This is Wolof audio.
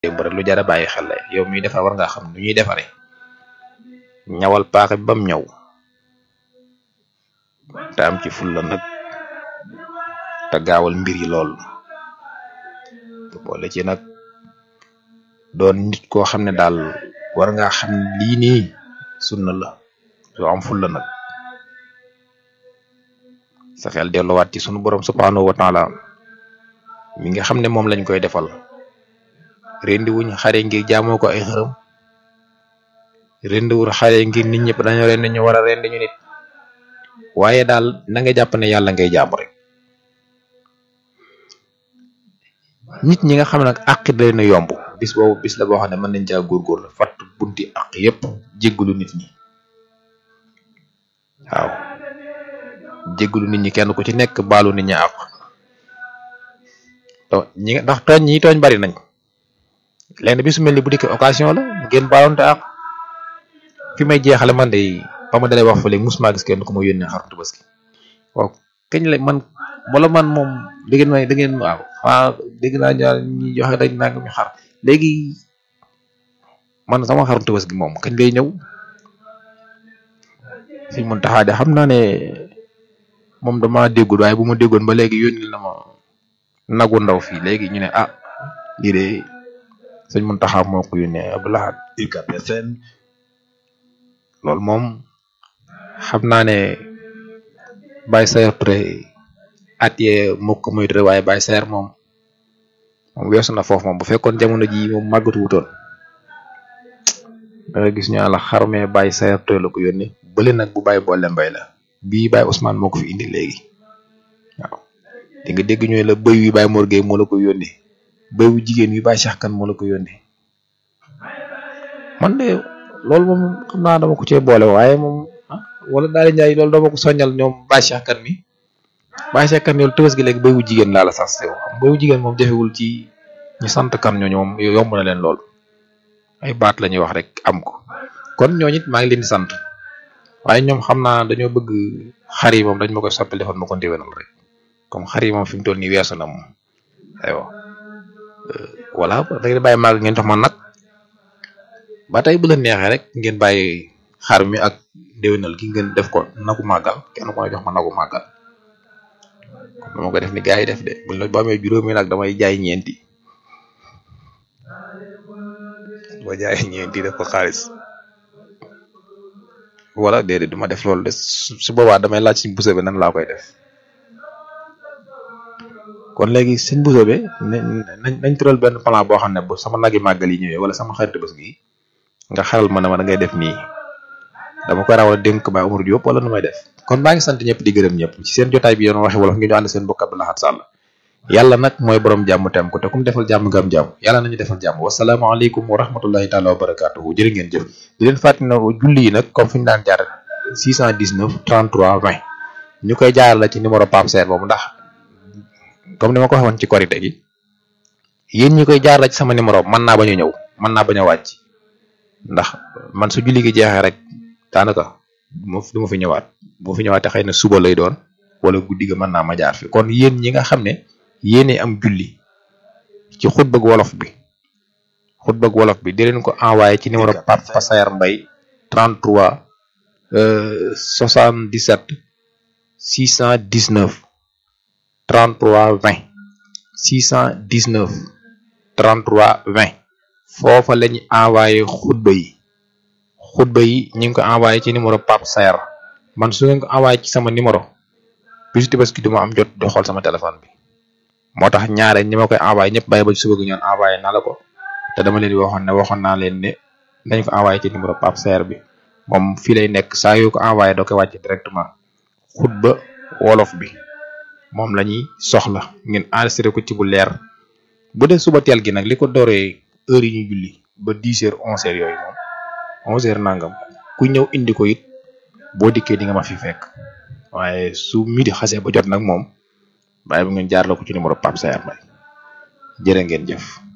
démb rek lu jar a bàyyi xel la yow miy defar war ngaa xam nu ñuy defaree ñawal paaka bi bam ñaw te am ci fulla nag te gaawal mbir yi lool te boole ci nag doon nit koo xam ne daal war ngaa xam ne lii nii sunna la soo am fulla nag sa xel delluwaat ci sunu borom subhanahu wa taala mi nga xam ne moom lañ koy defal rendi wuñ xare ngir jaamoo ko ay xërëm rendi wul xare ngir nit ñëpp dañoo rendi ñu war a rendi ñu nit waaye daal na nga jàpp ne yàlla ngay jaamu rek nit ñi nga xam nag àq da leen a yomb bis boobu bis la boo xam ne mën nañ caa góorgóorlu fatt bunti àq yépp jéggalu nit ñi waaw jéggalu nit ñi kenn ku ci nekk baalu nit ñi àq to ñi ndax tooñ ñi tooñ bari nañ lenn bi su mel ni bu dikkee occasion la ngeen baalonte àq fi may jeexale man de ba ma dalee wax fa léegi musuma gis kenn ku ma yónnee xaru tabaski waaw kañ la man wala man moom dégg naa da ngeen waaw ah dégg naa ñi joxe dañ nang ñu xar léegi man sama xaru tabaski moom kañ lay ñëw fi mun taxaa de xam naa ne moom dama déggul waaye bu ma déggoon ba léegi yónni na ma nagu ndaw fii léegi ñu ne ah lii de sëñ mun taxaa moo ko yónnee Abdoulaye UCAB FM loolu moom xam naa ne Baye Sayer Touré at yee mokk muy Touré waaye Baye Sayer moom moom weesu na foofu moom bu fekkoon jamono ji moom màggatu wutoon da nga gis ñu la xarmee Baye Sayer Touré la ko yónnee bële nag bu Baye boole mbay la bii Baye Ousmane moo ko fi indi léegi waaw di nga dégg ñooy la bëy wi Baye Mor Gueye moo la ko yónnee bëy wu jigéen wi Baye Cheikh Kane moo la ko yónnee man de loolu moom xam naa dama ko cee boole waaye moom wala daal di njaay loolu dama ko soññal ñoom Baye Cheikh Kane mi Baye Cheikh Kane yow tëbës gi léegi béy wu jigéen laa la sax sew xam béy wu jigéen moom jafewul ci ñi sant kan ñooñu moom yomb na leen lool ay baat la ñuy wax rek am ko kon ñooñu it maa ngi leen di sant waaye ñoom xam naa dañoo bëgg xar yi moom dañ ma koy soppil defoon ma ko ndéwénal rek comme xar yi moom fi mu toll nii weesu na moom aywa voilà da ngeen bàyyi màgg ngeen jox ma nag ba tey bu la neexee rek ngeen bàyyi xar mi ak déwénal gi ngeen def ko nagu màggal kenn ko jox ma nagu màggal kon dama ko def ni gars yi def de buñ la ba amee juróomi nag damay jaay ñeenti ba jaay ñeenti def ko xaalis wala déedéet duma def loolu de su boobaa damay laaj suñ buse bi nan laa koy def kon léegi suñ buse bi nañ nañ tëral benn plan boo xam ne bu sama nagi màggal yi ñëwee wala sama xarit bés gi nga xaral ma ne ma da ngay def nii dama koy rawal dénk Baye Omar Diop wala nu may def kon maa ngi sant ñëpp di gërëm ñëpp ci seen jotaay bi yoon waxe wolof ngi ñu ànd seen mbokk Abdou Lahad Sall yàlla nag mooy borom jàmm tem ko te kum defal jàmm nga am jàmm yàlla nañu defal jàmm wasalaamaaleykum wa rahmatullahi taala wa barakaatuhu jërë ngeen jëf di leen fàttali na julli yi nag comme fi ñu daan jaar 619 33 20 ñu koy jaaral la ci numéro Pape Serre boobu ndax comme ni ma ko waxoon ci korite gi yéen ñi koy jaar la ci sama numéro mën naa bañ a ñëw mën naa bañ a wàcc ndax man su julli gi jeexee rek daanaka du ma fi ñëwaat bu fi ñëwaatee xëy na suba lay doon wala guddi ga mën naa ma jaar fi kon yéen ñi nga xam ne yéene am julli ci xutbag wolof bi xutbag wolof bi di leen ko envoyé ci numéro Papa Sayar Mbay 33 77 619 33 20 619 33 20 foofa la ñu envoyé xutba yi xutba yi ñu ngi ko envoyé ci numéro Pape Sayar man su ngeen ko envoyé ci sama numéro bisu Tabaski duma am jot di xool sama téléphone bi moo tax ñaare ñi ma koy envoyé ñëpp bàyyi ba ci suba gi ñoon envoyé naa la ko te dama leen di waxoon ne waxoon naa leen ne nañ ko envoyé ci numéro Pape Sayar bi moom fii lay nekk saa yoo ko envoyé doo koy wàcce directement xutba wolof bi moom la ñuy soxla ngeen enregistré ko ci bu leer bu dee suba teel gi nag li ko dooree heure yi ñuy julli ba dix heures onze heures yooyu moom onze heures nangam ku ñëw indi ko it boo dikkee di nga ma fi fekk waaye su midi xasee ba jot nag moom bàyyi bu ngeen jaar la ko ci numéro Pape Sayar Mbaye jërë ngeen jëf